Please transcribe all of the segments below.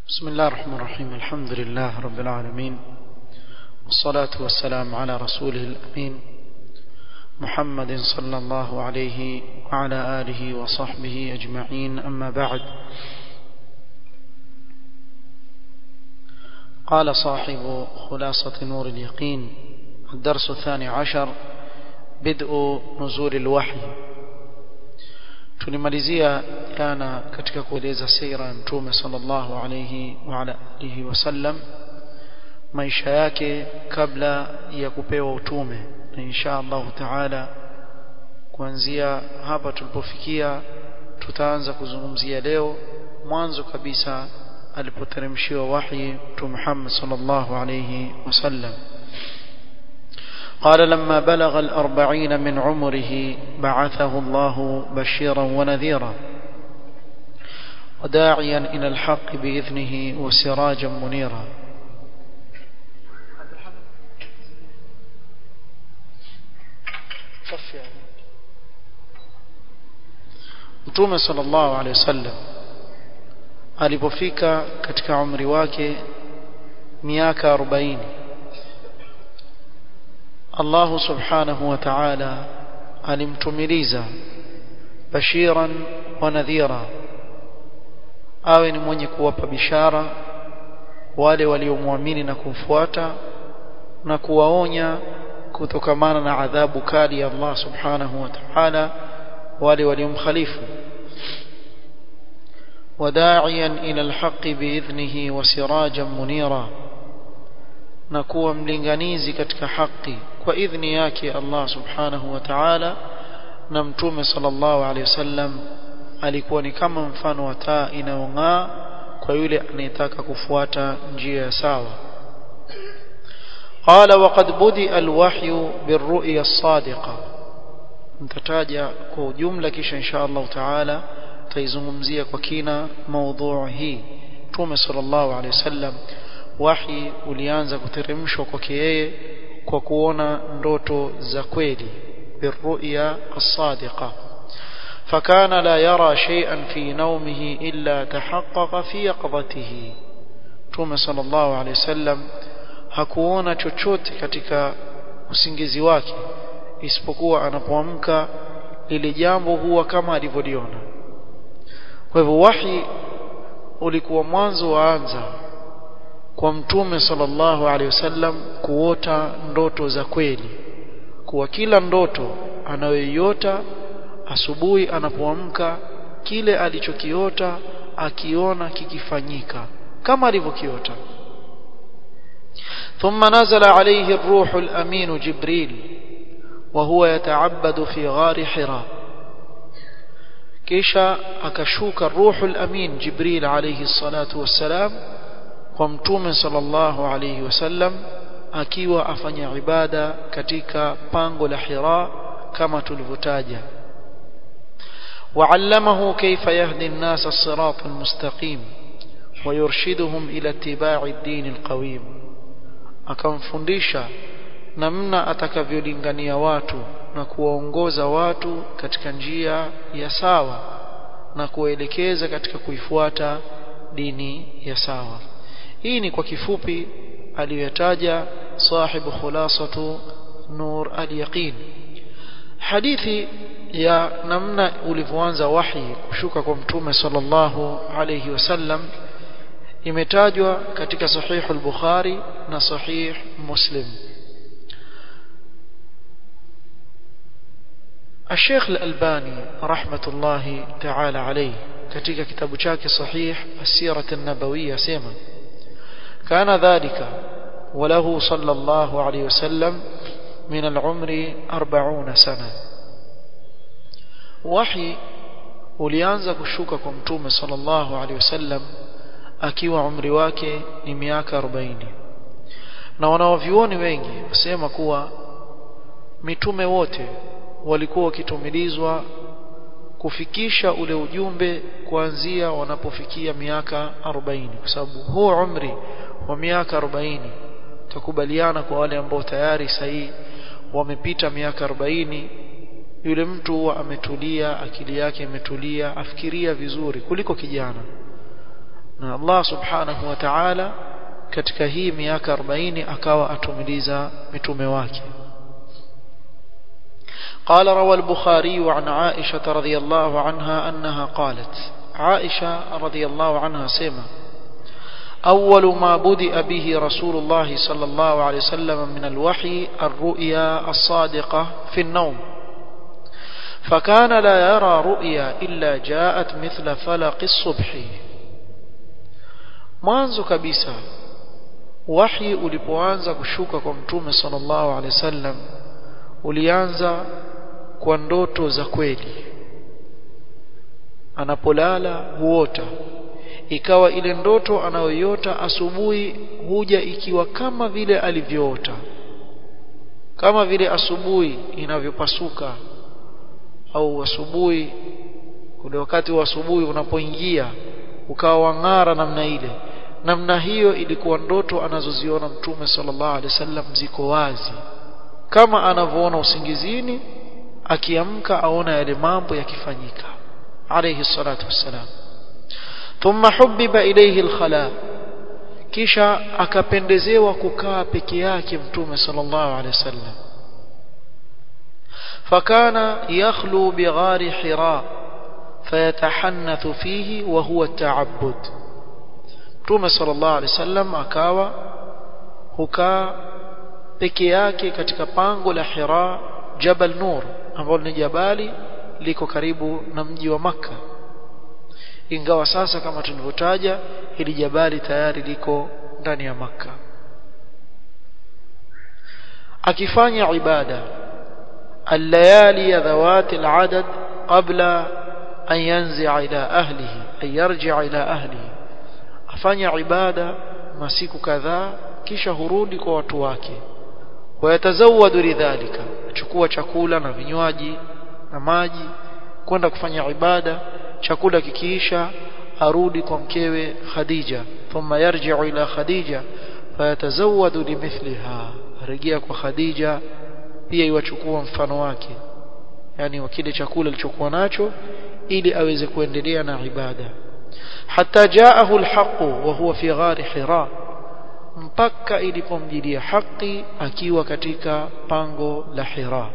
بسم الله الرحمن الرحيم الحمد لله رب العالمين والصلاة والسلام على رسوله الأمين محمد صلى الله عليه وعلى آله وصحبه أجمعين أما بعد قال صاحب خلاصة نور اليقين الدرس الثاني عشر بدء نزول الوحي tulimalizia jana katika kueleza sira ya mtume sallallahu alayhi wa ala alihi wasallam maisha yake kabla ya kupewa utume na insha Allah taala kuanzia hapa tulipofikia tutaanza kuzungumzia leo mwanzo kabisa alipoteremshiwa wahi mtume Muhammad sallallahu alayhi wasallam قال لما بلغ الأربعين من عمره بعثه الله بشيرا ونذيرا وداعيا إلى الحق بإذنه وسراجا منيرا Mtume sallallahu alaihi wasallam alipofika katika umri wake miaka 40 Allah subhanahu wa ta'ala alimtumiliza bashiran wa nadhira awe ni mwenye kuwapa bishara wale waliomwamini na kumfuata na kuwaonya kutokamana na adhabu kali ya Allah subhanahu wa ta'ala wale waliomkhalifu وداعيا إلى الحق بإذنه وسراجا منيرا na kuwa mlinganizi katika haki kwa idhni yake Allah subhanahu wa ta'ala na mtume sallallahu alaihi wasallam alikuwa ni kama mfano wa taa inayong'aa kwa yule anayetaka kufuata njia ya sawa قال وقد بدأ الوحي بالرؤيا الصادقة mtataja kwa ujumla kisha insha Allah taala taizungumzia kwa kina maudhui hii mtume sallallahu alaihi wasallam wahi ulianza kuteremshwa kwake yeye kwa kuona ndoto za kweli birru'ya as-sadiqa fakana la yara shay'an fi nawmihi illa tahaqqaqa fi yaqdatihi Mtume sallallahu alayhi wasallam hakuona chochote katika usingizi wake isipokuwa anapoamka lile jambo huwa kama alivyoliona kwa hivyo wahi ulikuwa mwanzo waanza kwa mtume sallallahu alaihi wasallam kuota ndoto za kweli kuwa kila ndoto anayoiota asubuhi anapoamka kile alichokiota akiona kikifanyika kama alivyokiota ثم نزل عليه الروح الأمين جبريل وهو يتعبد في غار حراء كيشا أكشوك الروح الأمين جبريل عليه الصلاة والسلام kwa mtume sallallahu alayhi wasallam akiwa afanya ibada katika pango la Hira kama tulivyotaja وعلمه كيف يهدي الناس الصراط المستقيم ويرشدهم إلى اتباع الدين القويم akamfundisha namna atakavyolingania watu na kuwaongoza watu katika njia ya sawa na kuwaelekeza katika kuifuata dini ya sawa hii ni kwa kifupi aliyotaja sahibu khulasatu nur al-yaqin hadithi ya namna ulivyoanza wahi kushuka kwa mtume sallallahu alayhi wasallam imetajwa katika sahih al-bukhari na sahih muslim الشيخ الألباني رحمة الله تعالى عليه katika kitabu chake sahih as-sirah an-nabawiyya sema كان ذلك وله صلى الله عليه وسلم من العمر أربعون سنة وحي ulianza kushuka kwa mtume sallallahu alaihi wasallam akiwa umri wake ni miaka 40 na wanaovioni wengi wasema kuwa mitume wote walikuwa wakitumilizwa kufikisha ule ujumbe kuanzia wanapofikia miaka 40 kwa sababu huo umri wa miaka 40 tukubaliana kwa wale ambao tayari sahi wamepita miaka 40 yule mtu huwa ametulia akili yake imetulia afikiria vizuri kuliko kijana na Allah subhanahu wa ta'ala katika hii miaka 40 akawa atumiliza mitume wake قال روى البخاري عن عائشة رضي الله عنها أنها قالت عائشة رضي الله عنها سيما أول ما بدأ به رسول الله صلى الله عليه وسلم من الوحي الرؤيا الصادقة في النوم فكان لا يرى رؤيا إلا جاءت مثل فلق الصبح mwanzo kabisa wahi ulipoanza kushuka kwa mtume sallallahu alaihi wasallam ulianza kwa ndoto za kweli anapolala huota ikawa ile ndoto anayoiota asubuhi huja ikiwa kama vile alivyoota kama vile asubuhi inavyopasuka au asubuhi ule wakati wa asubuhi unapoingia ukawa wang'ara namna ile namna hiyo ilikuwa ndoto anazoziona mtume sallallahu alaihi wasallam ziko wazi kama anavyoona usingizini akiamka aona yale mambo yakifanyika alayhi salatu wassalam thumma hubbiba ilayhi alkhala kisha akapendezewa kukaa peke yake mtume sallallahu alaihi wasallam fakana yakhlu bighari hira fayatahannathu fihi wa huwa ta'abbud mtume sallallahu alaihi wasallam akawa hukaa peke yake katika pango la Hira Jabal Nur ambalo ni jabali liko karibu na mji wa Makka ingawa sasa kama tulivyotaja hili jabali tayari liko ndani ya Makka akifanya ibada الليالي ذوات العدد قبل أن ينزع إلى أهله أن يرجع إلى أهله afanya ibada masiku kadhaa kisha hurudi kwa watu wake wayatazawadu lidhalika achukua chakula na vinywaji na maji kwenda kufanya ibada chakula kikiisha arudi kwa mkewe Khadija thumma yarji'u ila Khadija fayatazawadu limithliha arejea kwa Khadija pia iwachukua mfano wake yani wa kile chakula alichokuwa nacho ili aweze kuendelea na ibada حتى جاءه الحق وهو في غار حراء mpaka ilipomjilia haki akiwa katika pango la Hira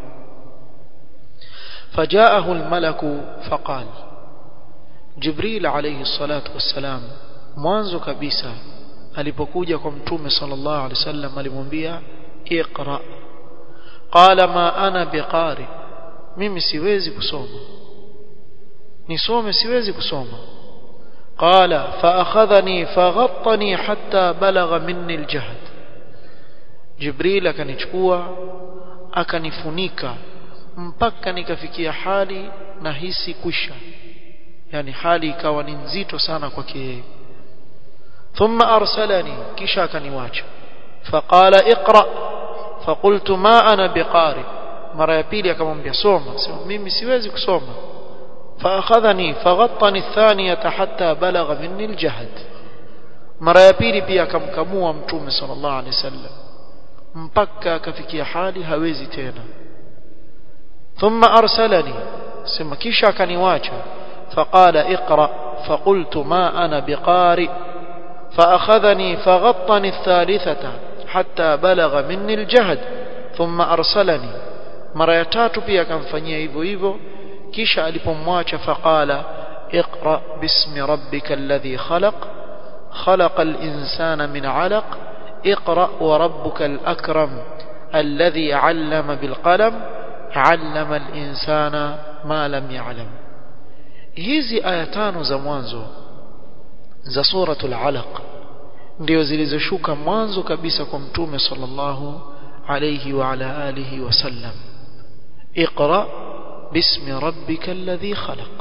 فجاءه الملك فقال جبريل عليه الصلاة والسلام mwanzo kabisa alipokuja kwa mtume sallallahu alaihi wasallam alimwambia iqra qala ma ana biqari mimi siwezi kusoma nisome siwezi kusoma قال فأخذني فغطني حتى بلغ مني الجهد جبريل akanichukua akanifunika mpaka nikafikia hali nahisi kwisha yani hali ikawa ni nzito sana kwake yeye thumma arsalani kisha akaniwacha faqala iqra faqultu ma ana biqari mara ya pili akamwambia soma sema mimi siwezi kusoma فأخذني فغطني الثانية حتى بلغ مني الجهد mara ya pili pia akamkamua mtume sallallahu alaihi wasallam mpaka akafikia hali hawezi tena thumma arsalani sema kisha akaniwacha faqala iqra faqultu ma ana biqari فأخذني فغطني الثالثة حتى بلغ مني الجهد ثم أرسلني mara ya tatu pia akamfanyia hivyo hivyo kisha alipomwacha faqala اقرأ باسم ربك الذي خلق خلق الإنسان من علق اقرأ وربك الأكرم الذي علم بالقلم علم الإنسان ما لم يعلم hizi aya tano za mwanzo za suratul alaq ndio zilizoshuka mwanzo kabisa kwa mtume sallallahu alayhi wa ala alihi wasallam اقرأ باسم ربك الذي خلق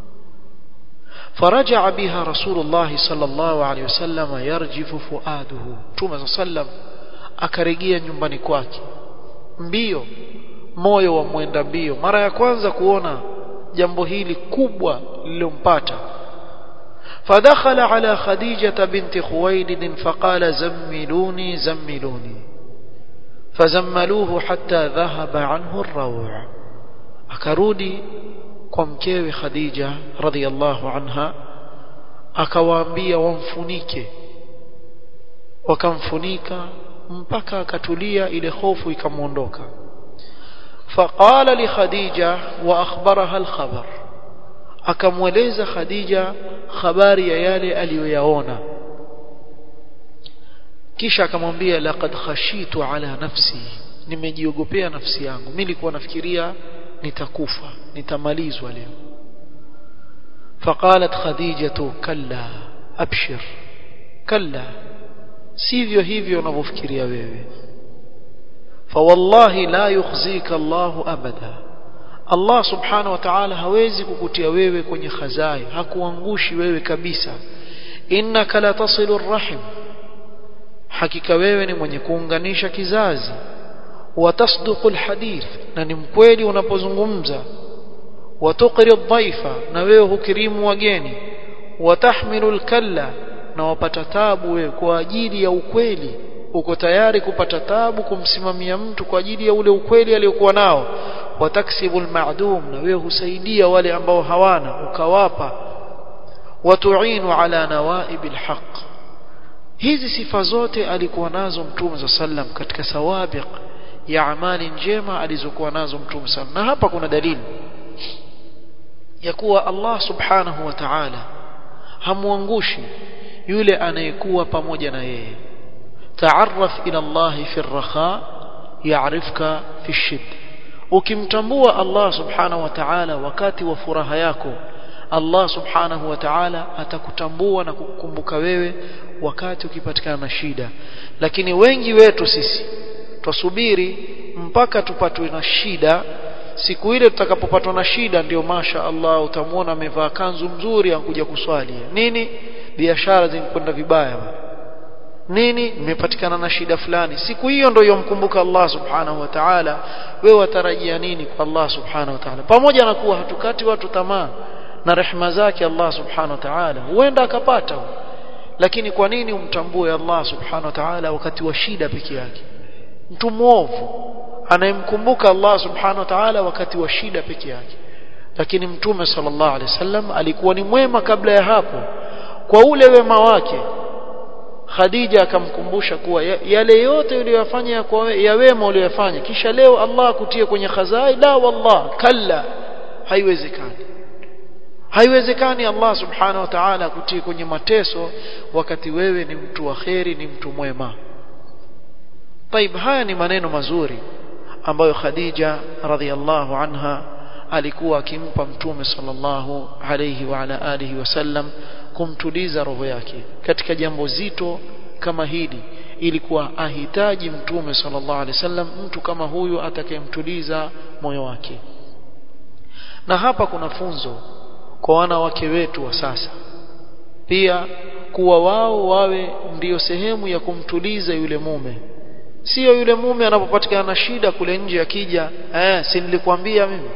فرجع بها رسول الله صلى الله عليه وسلم يرجف فؤاده توما صلى akarejea nyumbani kwake mbio moyo wa mwenda mbio mara ya kwanza kuona jambo hili kubwa lilompata فدخل على خديجة بنت خويلد فقال زملوني زملوني فزملوه حتى ذهب عنه الروع akarudi kwa mkewe Khadija radhiallahu anha akawaambia wamfunike wakamfunika mpaka akatulia ile hofu ikamwondoka faqala li khadija wa akhbaraha alkhabar akamweleza khadija habari ya yale aliyoyaona kisha akamwambia laqad khashitu ala nafsi nimejiogopea nafsi yangu mimi nilikuwa nafikiria nitakufa nitamalizwa leo فقالت خديجة كلا أبشر كلا sivyo hivyo unavyofikiria wewe fawallahi la yukhzika Allah abada Allah subhanahu wa ta'ala hawezi kukutia wewe kwenye khazai hakuangushi wewe kabisa innaka la tasilu rahim hakika wewe ni mwenye kuunganisha kizazi watasduqu alhadith na ni mkweli unapozungumza watuqri dhaifa na wewe hukirimu wageni watahmilu alkalla na wapata tabu wewe kwa ajili ya ukweli uko tayari kupata tabu kumsimamia mtu kwa ajili ya ule ukweli aliyokuwa nao wataksibu almadum na wewe husaidia wale ambao hawana ukawapa watuinu ala nawaib alhaq hizi sifa zote alikuwa nazo mtume sallam katika sawabiq ya amali njema alizokuwa nazo mtume sallam na hapa kuna dalili ya kuwa Allah subhanahu wa ta'ala hamwangushi yule anayekuwa pamoja na yeye taarraf ila Allah fi ar-rakha ya'rifka fi ash-shidda ukimtambua Allah subhanahu wa ta'ala wakati wa furaha yako Allah subhanahu wa ta'ala atakutambua na kukukumbuka wewe wakati ukipatikana na shida lakini wengi wetu sisi twasubiri mpaka tupatwe na shida siku ile tutakapopatwa na shida ndio masha Allah utamwona amevaa kanzu mzuri ankuja kuswali nini biashara zinakwenda vibaya nini nimepatikana na shida fulani siku hiyo ndio yomkumbuka Allah subhanahu wa ta'ala wewe watarajia nini kwa Allah subhanahu wa ta'ala pamoja na kuwa hatukati watu tamaa na rehema zake Allah subhanahu wa ta'ala huenda akapata lakini kwa nini umtambue Allah subhanahu wa ta'ala wakati wa shida peke yake mtu mwovu anayemkumbuka Allah subhanahu wa ta'ala wakati wa shida peke yake lakini mtume sallallahu alaihi wasallam alikuwa ni mwema kabla ya hapo kwa ule wema wake Khadija akamkumbusha kuwa yale yote uliyofanya ya wema uliyofanya kisha leo Allah akutie kwenye khazai la wallah kalla haiwezekani haiwezekani Allah subhanahu wa ta'ala akutie kwenye mateso wakati wewe ni mtu wa kheri ni mtu mwema طيب haya ni maneno mazuri ambayo Khadija radhiallahu anha alikuwa akimpa mtume sallallahu alayhi wa ala alihi wasallam kumtuliza roho yake katika jambo zito kama hili ilikuwa ahitaji mtume sallallahu alaihi wasallam mtu kama huyu atakayemtuliza moyo wake na hapa kuna funzo kwa wanawake wetu wa sasa pia kuwa wao wawe ndiyo sehemu ya kumtuliza yule mume sio yule mume anapopatikana na shida kule nje akija eh si nilikwambia mimi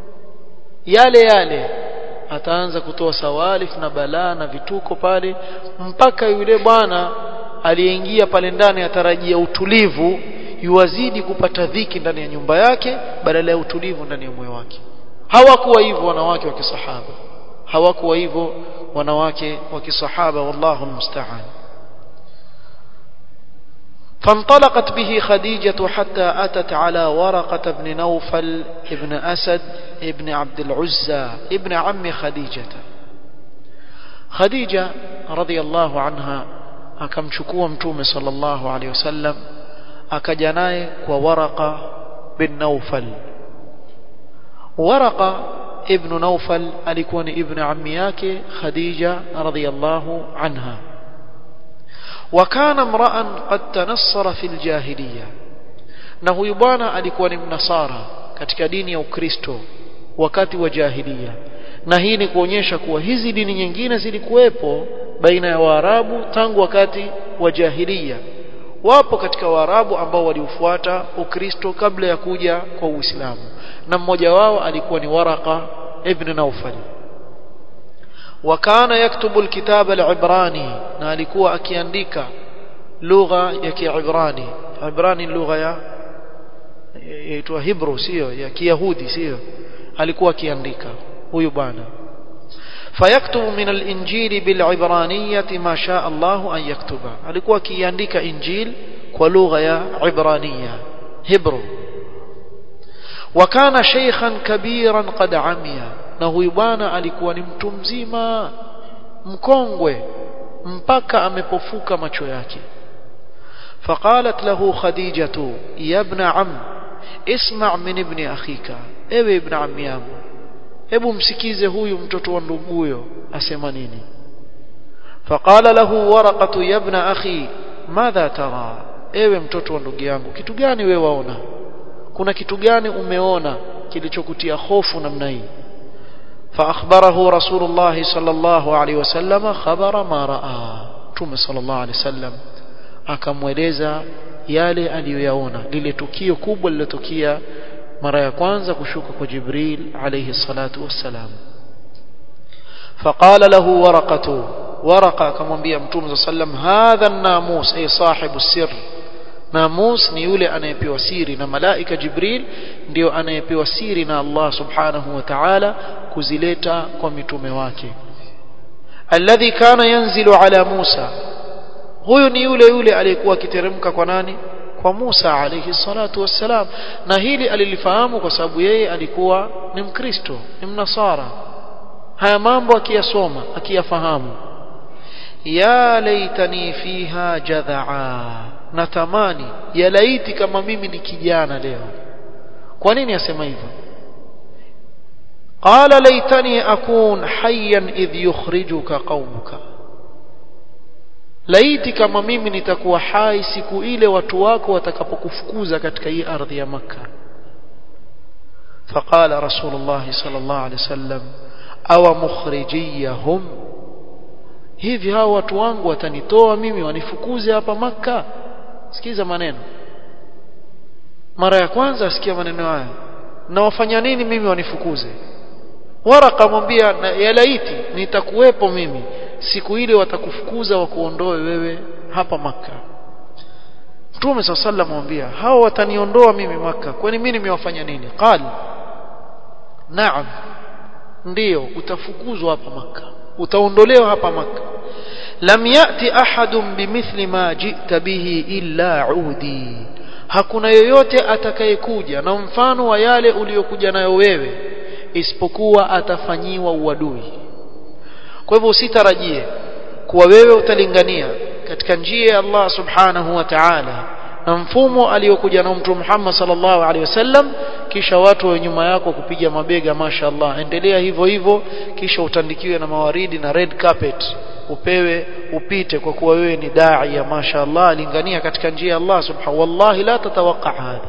yale yale ataanza kutoa sawalif na balaa na vituko pale mpaka yule bwana aliyeingia pale ndani atarajia utulivu yuwazidi kupata dhiki ndani ya nyumba yake badala ya utulivu ndani ya moyo wake hawakuwa hivyo wanawake wa kisahaba hawakuwa hivyo wanawake wa kisahaba wallahu almusta'an فانطلقت به خديجة حتى أتت على ورقة بن نوفل ابن أسد ابن عبد العزى ابن عم خديجة خديجة رضي الله عنها akamchukua mtume sallallahu alaihi wasallam akaja naye kwa Waraqa bin Naufal Waraqa ibn Naufal alikuwa ni ibn ammi yake Khadija radhiyallahu anha وكان امرا قد تنصر في الجاهليه na huyu bwana alikuwa ni mnasara katika dini ya Ukristo wakati wa jahiliya na hii ni kuonyesha kuwa hizi dini nyingine zilikuwepo baina ya Waarabu tangu wakati wa jahiliya wapo katika Waarabu ambao waliufuata Ukristo kabla ya kuja kwa Uislamu na mmoja wao alikuwa ni Waraqa ibn Naufal وكان يكتب الكتاب العبراني na alikuwa akiandika lugha ya Kiibrani Ibrani lugha ya yaitwa Hebrew sio ya Kiyahudi sio alikuwa akiandika huyu bwana فيكتب من الإنجيل بالعبرانية ما شاء الله أن يكتب alikuwa akiandika injil kwa lugha ya ibrania hebrew وكان شيخا كبيرا قد عمي na huyu bwana alikuwa ni mtu mzima mkongwe mpaka amepofuka macho yake فقالت له خديجة يا ابن عم اسمع من ابن أخيك ewe ibn ammi yangu hebu msikize huyu mtoto wa nduguyo asema nini faqala lahu waraqatu ya ibn akhi madha tara ewe mtoto wa ndugu yangu kitu gani wewe waona kuna kitu gani umeona kilichokutia hofu namna hii فأخبره رسول الله صلى الله عليه وسلم خبر ما رأى توم صلى الله عليه وسلم akamweleza yale aliyoyaona lile tukio kubwa lilotukia mara ya kwanza kushuka kwa Jibril alayhi salatu wassalam فقال له ورقة ورقة akamwambia mtume sallam hadha an-namus ay sahibu sir namus ni yule anayepewa siri na malaika Jibril ndio anayepewa siri na Allah subhanahu wa ta'ala kuzileta kwa mitume wake alladhi kana yanzilu ala Musa huyu ni yule yule aliyekuwa akiteremka kwa nani kwa Musa alayhi salatu wassalam na hili alilifahamu kwa sababu yeye alikuwa ni mkristo ni mnasara haya mambo akiyasoma akiyafahamu ya laitani fiha jadhaa natamani ya laiti kama mimi ni kijana leo kwa nini asema hivyo qala laitani akun hayyan idh yukhrijuka qaumuka laiti kama mimi nitakuwa hai siku ile watu wako watakapokufukuza katika hii ardhi ya makka فقال رسول الله صلى الله عليه وسلم أو مخرجيهم hivi hao watu wangu watanitoa mimi wanifukuze hapa maka sikiza maneno mara ya kwanza asikia maneno haya na wafanya nini mimi wanifukuze waraka mwambia ya laiti nitakuwepo mimi siku ile watakufukuza wakuondoe wewe hapa maka Mtume صلى الله عليه mwambia hao wataniondoa mimi maka kwani mimi nimewafanya nini qal naam ndiyo utafukuzwa hapa maka utaondolewa hapa maka lam yati ahadun bimithli ma jita bihi illa udi hakuna yoyote atakayekuja na mfano wa yale uliyokuja nayo wewe isipokuwa atafanyiwa uadui kwa hivyo usitarajie kuwa wewe utalingania katika njia ya Allah subhanahu wa ta'ala na mfumo aliyokuja na mtume Muhammad sallallahu alaihi wasallam kisha watu wa nyuma yako kupiga mabega mashaallah endelea hivyo hivyo kisha utandikiwe na mawaridi na red carpet upewe upite kwa kuwa wewe ni dai ya mashaallah alingania katika njia ya Allah subhanahu wallahi la tatawaqqa hadha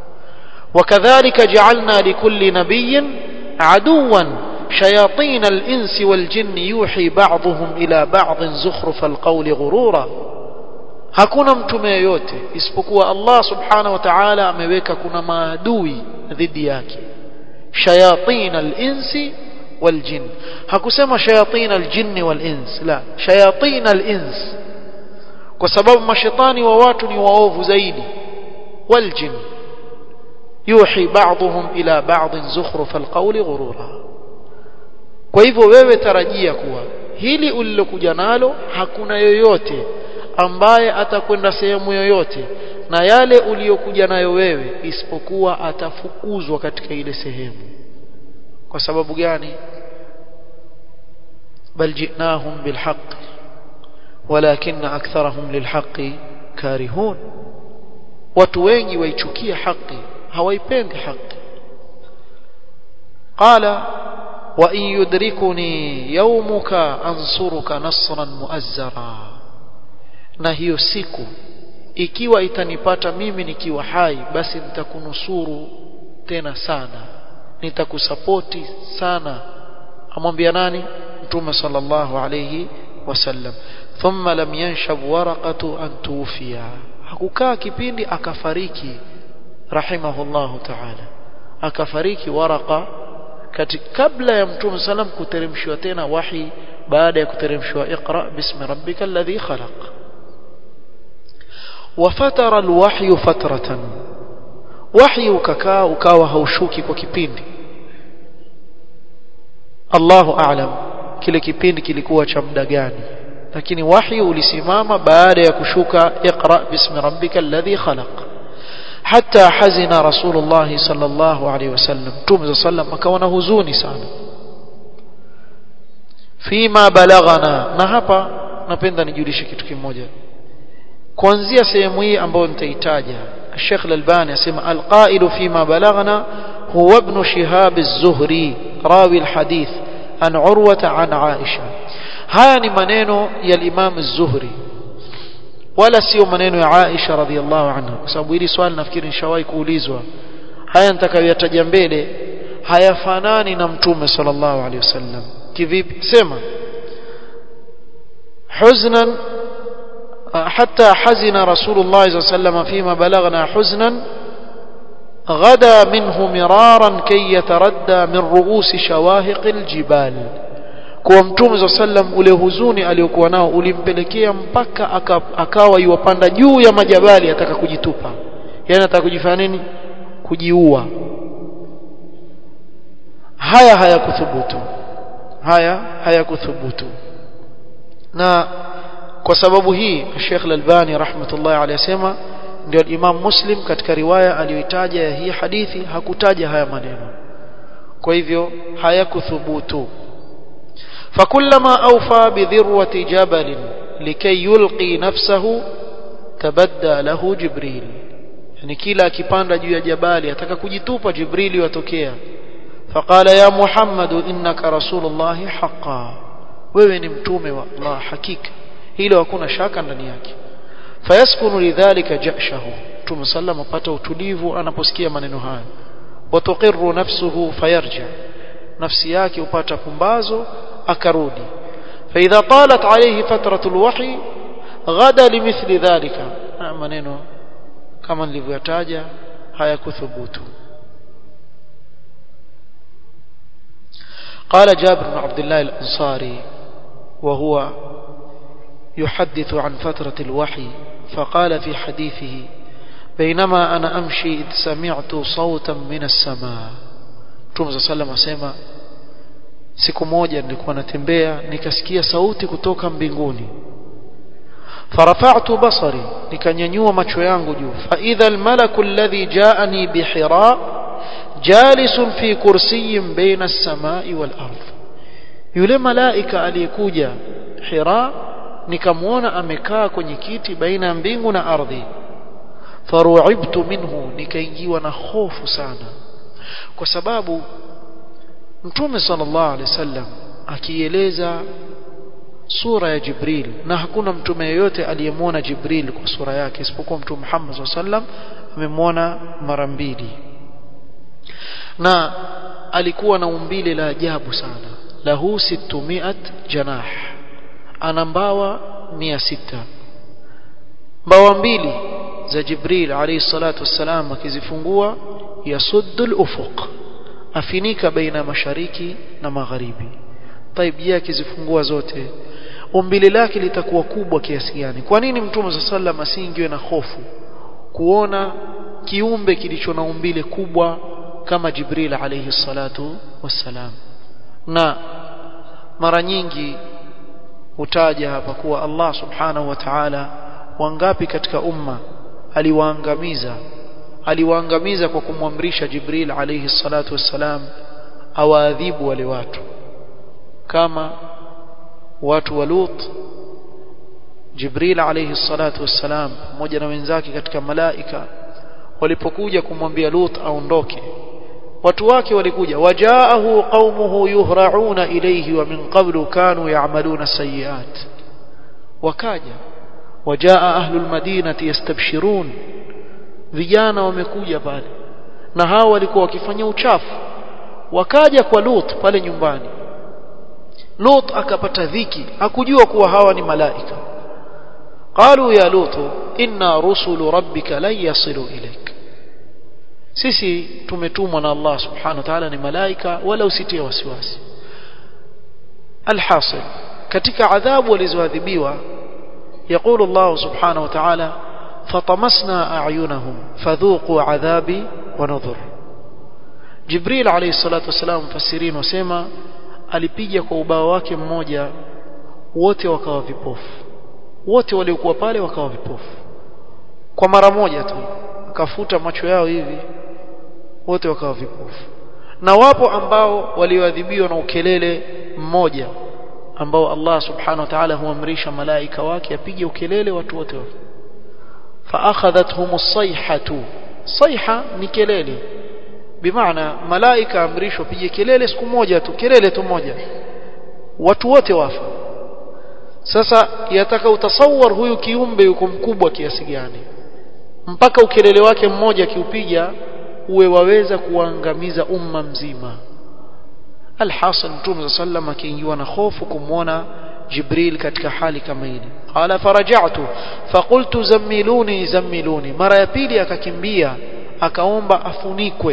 وكذلك جعلنا لكل نبي عدوا شياطين الإنس والجن يوحي بعضهم إلى بعض زخرف القول غرورا hakuna mtume yoyote isipokuwa Allah subhanahu wa ta'ala ameweka kuna maadui dhidi yake shayatin al-insi wal-jinn hakusema shayatin al-jinn wal-ins la shayatin al-ins kwa sababu mashetani wa watu ni waovu zaidi wal-jinn yuhi ba'dhum ila ba'd zukhruf al-qawli ghurura kwa hivyo wewe tarajia kuwa hili ulilokuja nalo hakuna yoyote ambaye atakwenda sehemu yoyote na yale uliyokuja nayo wewe isipokuwa atafukuzwa katika ile sehemu kwa sababu gani bal jinahum bilhaq walakin aktharahum lilhaqi karihun watu wengi waichukia haki hawaipendi haki qala wa in yudrikuni yawmuka ansuruka nasran muazzara na hiyo siku ikiwa itanipata mimi nikiwa hai basi nitakunusuru tena sana nitakusapoti sana amwambia nani mtume sallallahu alayhi wasallam thumma lam yanshab waraqatu an tufiya hakukaa kipindi akafariki rahimahullahu ta'ala akafariki waraqa katika kabla ya mtume sallam kuteremshwa tena wahi baada ya kuteremshwa iqra bismi rabbika alladhi khalaq وفتر الوحي فترة وحي ukakaa ukawa haushuki kwa kipindi Allahu a'lam kile kipindi kilikuwa cha muda gani lakini wahi ulisimama baada ya kushuka iqra bismi rabbika alladhi khalaq hatta hazina rasulullah sallallahu alaihi wasallam tume sallam akawa na huzuni sana fima balaghana na hapa napenda nijulishe kitu kimoja kuanzia sehemu hii ambayo nitaitaja Sheikh Al-Albani asema al-qailu fima balaghana huwa ibn Shihab az-Zuhri rawi al-hadith an Urwa an Aisha haya ni maneno ya Imam az-Zuhri wala sio maneno ya Aisha radhiallahu anha kwa sababu hili swali nafikiri nishawahi kuulizwa haya nitakayoyataja mbele hayafanani na mtume sallallahu alaihi wasallam kivipi sema huznan حتى حزن رسول الله صلى الله عليه وسلم فيما بلغنا حزنا غدا منه مرارا كي يتردى من رؤوس شواهق الجبال kwa mtume za sallam ule huzuni aliyokuwa nao ulimpelekea mpaka akawa yuwapanda juu ya majabali ataka kujitupa yani ataka kujifanya nini kujiua haya hayakuthubutu haya hayakuthubutu na kwa sababu hii Sheikh Al-Albani rahmatullahi alayhi asema ndio Imam Muslim katika riwaya aliyoitaja ya hii hadithi hakutaja haya maneno kwa hivyo hayakuthubutu فكلما أوفى بذروة جبل لكي يلقي نفسه تبدى له جبريل يعني كلا كipanda juu ya jabali ataka kujitupa jibrili watokea فقال يا محمد إنك رسول الله حقا wewe ni mtume wa Allah hakika hilo hakuna shaka ndani yake fayaskunu lidhalika jashahu mtume sallam apata utulivu anaposikia maneno haya watuqirru nafsuhu fayarja nafsi yake upata pumbazo akarudi فإذا طالت عليه فترة الوحي غدا لمثل ذلك maneno kama nilivyotaja hayakuthubutu قال جابر بن عبد الله الأنصاري وهو يحدث عن فترة الوحي فقال في حديثه بينما أنا أمشي إذ سمعت صوتا من السماء Mtume صلى الله عليه وسلم siku moja nilikuwa natembea nikasikia sauti kutoka mbinguni farafa'tu basari nikanyanyua macho yangu juu fa idha almalaku alladhi ja'ani bihira jalisun fi kursiyyin baina as-samai wal ardh yule malaika aliyekuja hira nikamwona amekaa kwenye kiti baina ya mbingu na ardhi faru'ibtu minhu nikaingiwa na hofu sana kwa sababu Mtume sallallahu alaihi wasallam akieleza sura ya Jibril na hakuna mtume yeyote aliyemwona Jibril kwa sura yake isipokuwa Mtume Muhammad sallallahu alaihi wasallam amemwona mara mbili na alikuwa na umbile la ajabu sana lahu 600 janah ana mbawa 600 mbawa mbili za Jibril alayhi salatu wassalam akizifungua yasuddul ufuq afinika baina mashariki na magharibi taib yake akizifungua zote umbile lake litakuwa kubwa kiasi gani kwa nini mtume sa sallam asiingiwe na hofu kuona kiumbe kilicho na umbile kubwa kama Jibril alayhi salatu wassalam na mara nyingi hutaja hapa kuwa Allah subhanahu wa ta'ala wangapi katika umma aliwaangamiza aliwaangamiza kwa kumwamrisha Jibril alayhi salatu wassalam awaadhibu wale watu kama watu wa Lut Jibril alayhi salatu wassalam pamoja na wenzake katika malaika walipokuja kumwambia Lut aondoke watu wake walikuja wajaahu qaumuhu yuhra'una ilayhi wa min qablu kanu ya'maluna sayyi'at wakaja wajaa ahlul madinati yastabshirun vijana wamekuja pale na hao walikuwa wakifanya uchafu wakaja kwa Lut pale nyumbani Lut akapata dhiki hakujua kuwa hawa ni malaika qalu ya Lut inna rusulu rabbika lan yasilu ilaik sisi tumetumwa na Allah subhanahu wa ta'ala ni malaika wala usitie wasiwasi alhasil katika adhabu walizoadhibiwa يقول الله سبحانه وتعالى فطمسنا أعينهم فذوقوا عذابي ونذر جبريل عليه الصلاة والسلام مفسرين وسيما alipiga kwa ubao wake mmoja wote wakawa vipofu wote waliokuwa pale wakawa vipofu kwa mara moja tu akafuta macho yao hivi wote wakawa vipofu na wapo ambao walioadhibiwa na ukelele mmoja ambao Allah subhanahu wa ta'ala huamrisha malaika wake apige ukelele watu wote فاخذتهم الصيحه صيحه ni kelele bimaana malaika amrishwa pige kelele siku moja tu kelele tu moja watu wote wafa sasa yataka utasawar huyu kiumbe yuko mkubwa kiasi gani mpaka ukelele wake mmoja kiupiga uwe waweza kuangamiza umma mzima alhasan mtume sallam akiingiwa na hofu kumwona jibril katika hali kama ile qala faraja'tu faqultu zammiluni zammiluni mara ya pili akakimbia akaomba afunikwe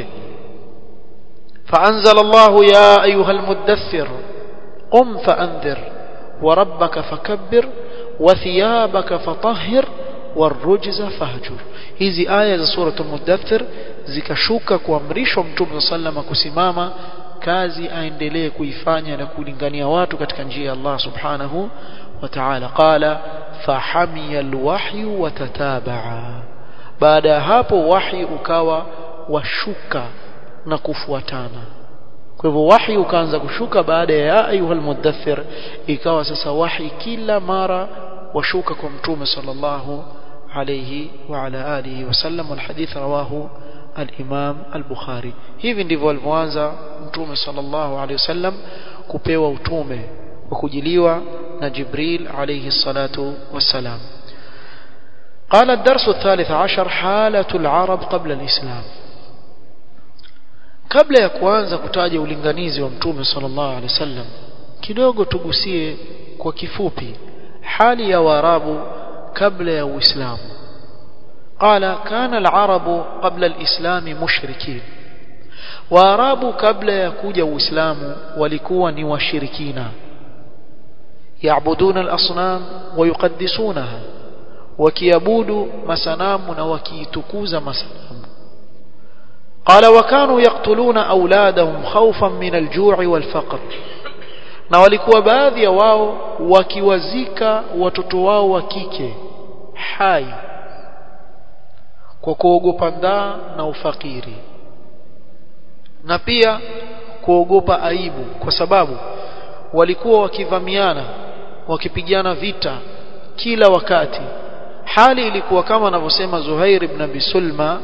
فأنزل الله يا أيها المدثر قم فأنذر وربك فكبر وثيابك فطهر والرجز فهجر hizi aya za sura al-mudaththir zikashuka kuamrishwa mtume sallama kusimama kazi aendelee kuifanya na kulingania watu katika njia ya Allah subhanahu wa ta'ala qala fahamiya alwahyu watatabaa baada ya hapo wahi ukawa washuka na kufuatana kwa hivyo wahi ukaanza kushuka baada ya ayuhal mudaththir ikawa sasa wahi kila mara washuka kwa mtume sallallahu alayhi wa ala alihi wasallam walhadith rawahu al-Imam al-Bukhari hivi ndivyo alivyoanza mtume sallallahu alayhi wasallam kupewa utume wa kujiliwa na Jibril alayhi salatu wassalam قال الدرس الثالث عشر حالة العرب قبل الإسلام kabla ya kuanza kutaja ulinganizi wa mtume sallallahu alaihi wasallam kidogo tugusie kwa kifupi hali ya waarabu kabla ya uislamu قال كان العرب قبل الإسلام مشركين waarabu kabla ya kuja uislamu walikuwa ni washirikina yaabuduna al-asnam wa yuqaddisunaha wakiabudu masanamu na wakiitukuza masanamu قال وكانوا يقتلون أولادهم خوفا من الجوع والفقر na walikuwa baadhi ya wao wakiwazika watoto wao wa kike hai kwa kuogopa ndaa na ufakiri na pia kuogopa aibu kwa sababu walikuwa wakivamiana wakipigana vita kila wakati hali ilikuwa kama anavyosema Zuhair ibn Abi Sulma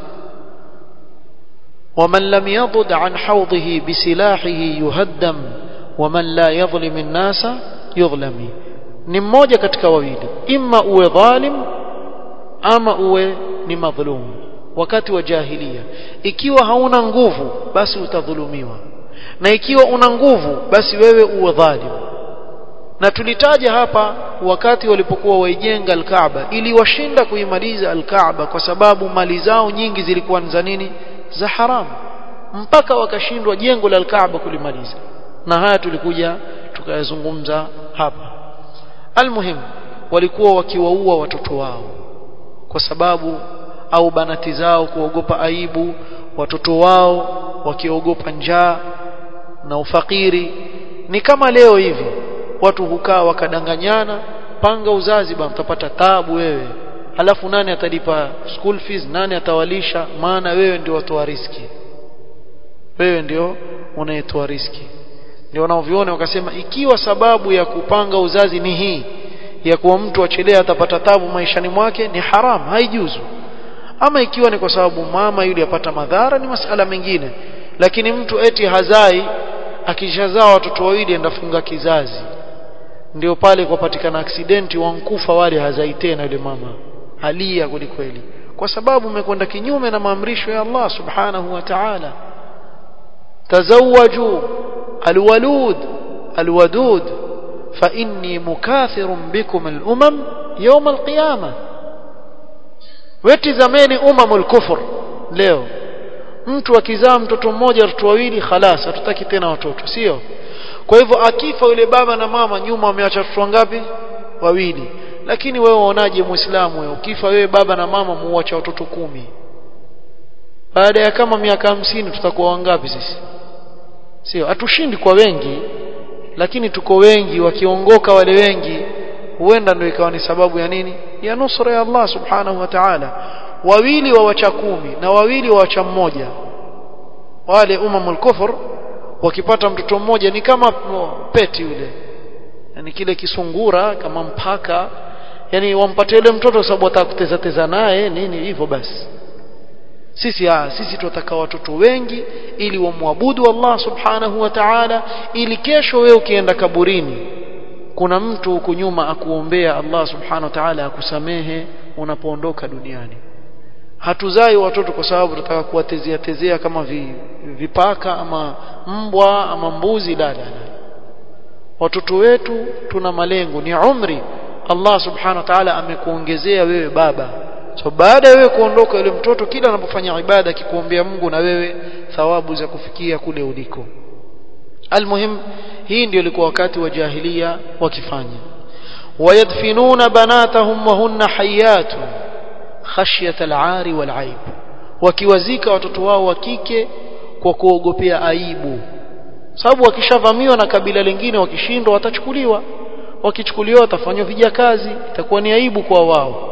ومن لم يضد عن حوضه بسلاحه يهدم ومن لا يظلم الناس يظلم ni mmoja katika wawili imma uwe dhalim ama uwe ni madhulum wakati wa jahilia ikiwa hauna nguvu basi utadhulumiwa na ikiwa una nguvu basi wewe uwe dhalim na tulitaja hapa wakati walipokuwa waijenga al-Kaaba ili washinda kuimaliza al-Kaaba kwa sababu mali zao nyingi zilikuwa za nini za haramu mpaka wakashindwa jengo la al-Kaaba kulimaliza na haya tulikuja tukayazungumza hapa almuhim walikuwa wakiwaua watoto wao kwa sababu au banati zao kuogopa aibu watoto wao wakiogopa njaa na ufakiri ni kama leo hivi watu hukaa wakadanganyana panga uzazi bwana utapata taabu wewe alafu nani atalipa school fees nani atawalisha maana wewe ndio watoa riski wewe ndio unayetoa riski ndio wanaoviona wakasema ikiwa sababu ya kupanga uzazi ni hii ya kuwa mtu achelea atapata tabu maishani mwake ni haram haijuzu ama ikiwa ni kwa sababu mama yule apata madhara ni masala mengine lakini mtu eti hazai akishazaa watoto wawili endafunga kizazi ndio pale kwapatikana aksidenti wankufa wale hazai tena yule mama halia kwelikweli kwa sababu umekwenda kinyume na maamrisho ya Allah subhanahu wa ta'ala tazawwaju alwalud alwadud fa inni mukathirun bikum alumam yawm alqiyama wetizameni umamul kufur leo mtu akizaa mtoto mmoja watoto wawili khalas hatutaki tena watoto sio kwa hivyo akifa yule baba na mama nyuma wameacha watoto wangapi wawili lakini wewe waonaje muislamu wewe ukifa wewe baba na mama muacha watoto kumi baada ya kama miaka hamsini tutakuwa wangapi sisi sio hatushindi kwa wengi lakini tuko wengi wakiongoka wale wengi huenda ndio ikawa ni sababu ya nini ya nusra ya Allah subhanahu wa ta'ala wawili wa wacha kumi na wawili wa wacha mmoja wale umamul kufur wakipata mtoto mmoja ni kama peti yule yani kile kisungura kama mpaka yani wampatie yule mtoto sababu atakuteza teza naye nini hivyo basi sisi ah sisi tunataka watoto wengi ili wamwabudu Allah subhanahu wa ta'ala ili kesho wewe ukienda kaburini kuna mtu huku nyuma akuombea Allah subhanahu wa ta'ala akusamehe unapoondoka duniani hatuzai watoto kwa sababu tunataka kuwatezea tezea kama vi, vipaka ama mbwa ama mbuzi la la watoto wetu tuna malengo ni umri Allah subhanahu wa ta'ala amekuongezea wewe baba so baada ya wewe kuondoka yule mtoto kila anapofanya ibada akikuombea Mungu na wewe thawabu za kufikia kule uliko almuhim hii ndio ilikuwa wakati wa jahiliya wakifanya wayadfinuna banatahum wa hunna hayatun khashyata al-ari wal-aib wakiwazika watoto wao wa kike kwa kuogopea aibu sababu wakishavamiwa na kabila lingine wakishindwa watachukuliwa wakichukuliwa watafanywa vijakazi itakuwa ni aibu kwa wao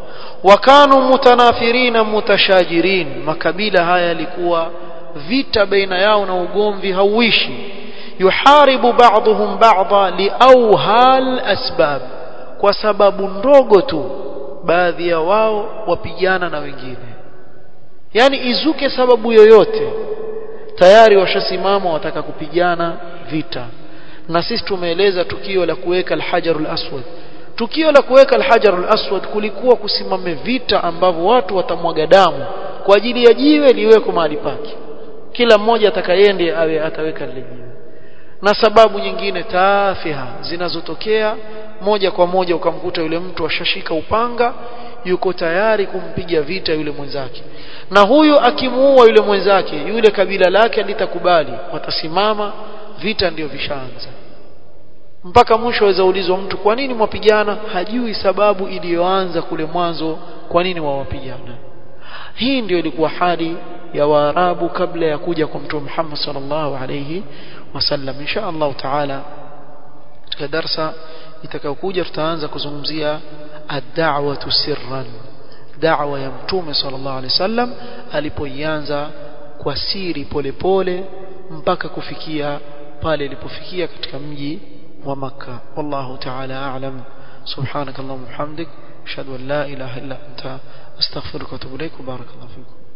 wakanu mutanafirina mutashajirin makabila haya yalikuwa vita baina yao na ugomvi hauishi yuharibu ba'dhum ba'dha liawhal asbab kwa sababu ndogo tu baadhi ya wao wapigana na wengine yani izuke sababu yoyote tayari washasimama wataka kupigana vita na sisi tumeeleza tukio la kuweka alhajarul aswad tukio la kuweka alhajarul aswad kulikuwa kusimame vita ambavyo watu watamwaga damu kwa ajili ya jiwe liweko mahali pake kila mmoja atakayende awe ataweka lile jiwe na sababu nyingine taafiha zinazotokea moja kwa moja ukamkuta yule mtu ashashika upanga yuko tayari kumpiga vita yule mwenzake na huyu akimuua yule mwenzake yule kabila lake litakubali watasimama vita ndio vishaanza mpaka mwisho aweza ulizwa mtu kwa nini mwapigana hajui sababu iliyoanza kule mwanzo kwa nini wawapigana hii ndio ilikuwa hali ya waarabu kabla ya kuja kwa mtume Muhammad sallallahu alayhi wasallam insha Allah taala katika darsa itakayokuja tutaanza kuzungumzia ad-da'watu sirran da'wa ya mtume sallallahu alayhi wasallam alipoianza kwa siri polepole mpaka kufikia pale ilipofikia katika mji wa Makka wallahu ta'ala a'lam subhanakallahumma hamdik ashhadu an la ilaha illa anta astaghfiruka wa atubu ilaik barakallahu fikum